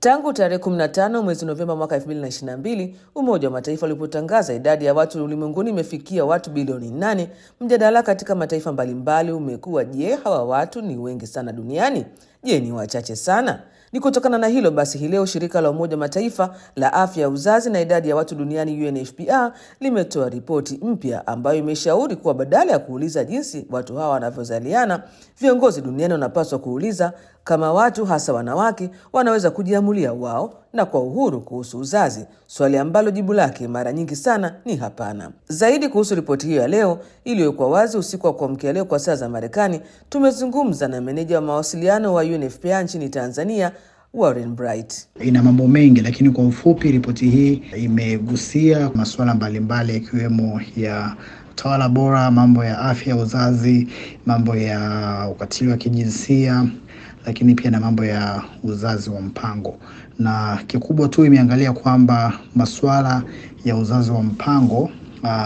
Tangu tarehe 15 mwezi Novemba mwaka 2022 Umoja wa Mataifa ulipotangaza idadi ya watu ulimwenguni imefikia watu bilioni 8, mjadala katika mataifa mbalimbali umekuwa je, hawa watu ni wengi sana duniani? Je, ni wachache sana? Ni kutokana na hilo basi, hii leo shirika la Umoja Mataifa la afya ya uzazi na idadi ya watu duniani UNFPA limetoa ripoti mpya ambayo imeshauri kuwa badala ya kuuliza jinsi watu hawa wanavyozaliana, viongozi duniani wanapaswa kuuliza kama watu hasa wanawake wanaweza kujiamulia wao na kwa uhuru kuhusu uzazi, swali ambalo jibu lake mara nyingi sana ni hapana. Zaidi kuhusu ripoti hiyo ya leo iliyowekwa wazi usiku wa kuamkia leo kwa saa za Marekani, tumezungumza na meneja wa mawasiliano wa UNFPA nchini Tanzania, Warren Bright. Ina mambo mengi, lakini kwa ufupi, ripoti hii imegusia masuala mbalimbali yakiwemo ya utawala bora, mambo ya afya ya uzazi, mambo ya ukatili wa kijinsia lakini pia na mambo ya uzazi wa mpango, na kikubwa tu imeangalia kwamba masuala ya uzazi wa mpango uh,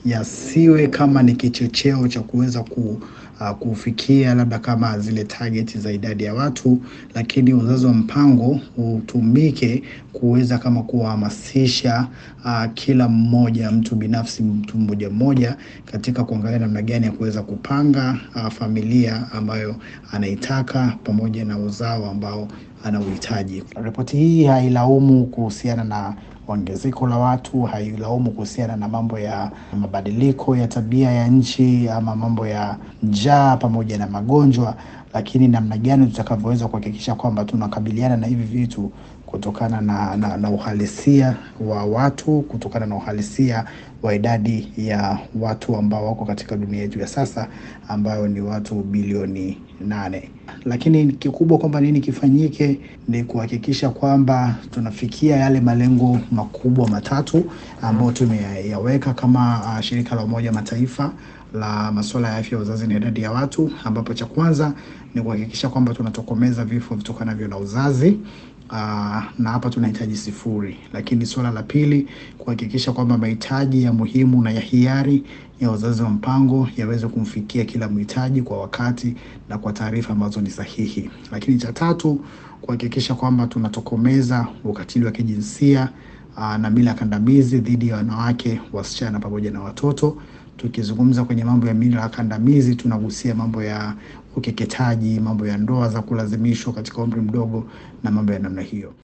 yasiwe kama ni kichocheo cha kuweza ku uh, kufikia labda kama zile target za idadi ya watu, lakini uzazi wa mpango utumike kuweza kama kuwahamasisha uh, kila mmoja, mtu binafsi, mtu mmoja mmoja, katika kuangalia namna gani ya kuweza kupanga uh, familia ambayo anaitaka pamoja na uzao ambao anauhitaji. Ripoti hii hailaumu kuhusiana na ongezeko la watu, hailaumu kuhusiana na mambo ya mabadiliko ya tabia ya nchi ama mambo ya njaa pamoja na magonjwa, lakini namna gani tutakavyoweza kuhakikisha kwamba tunakabiliana na hivi vitu kutokana na, na, na uhalisia wa watu, kutokana na uhalisia wa idadi ya watu ambao wako katika dunia yetu ya sasa ambayo ni watu bilioni nane. Lakini kikubwa kwamba nini kifanyike ni kuhakikisha kwamba tunafikia yale malengo makubwa matatu ambayo tumeyaweka kama uh, shirika la Umoja Mataifa la masuala ya afya ya uzazi na idadi ya watu, ambapo cha kwanza ni kuhakikisha kwamba tunatokomeza vifo vitokanavyo na uzazi. Uh, na hapa tunahitaji sifuri, lakini suala la pili kuhakikisha kwamba mahitaji ya muhimu na ya hiari ya uzazi wa mpango yaweze kumfikia kila mhitaji kwa wakati na kwa taarifa ambazo ni sahihi. Lakini cha tatu kuhakikisha kwamba tunatokomeza ukatili wa kijinsia uh, na mila kandamizi dhidi ya wanawake, wasichana pamoja na watoto. Tukizungumza kwenye mambo ya mila kandamizi, tunagusia mambo ya ukeketaji, mambo ya ndoa za kulazimishwa katika umri mdogo na mambo ya namna hiyo.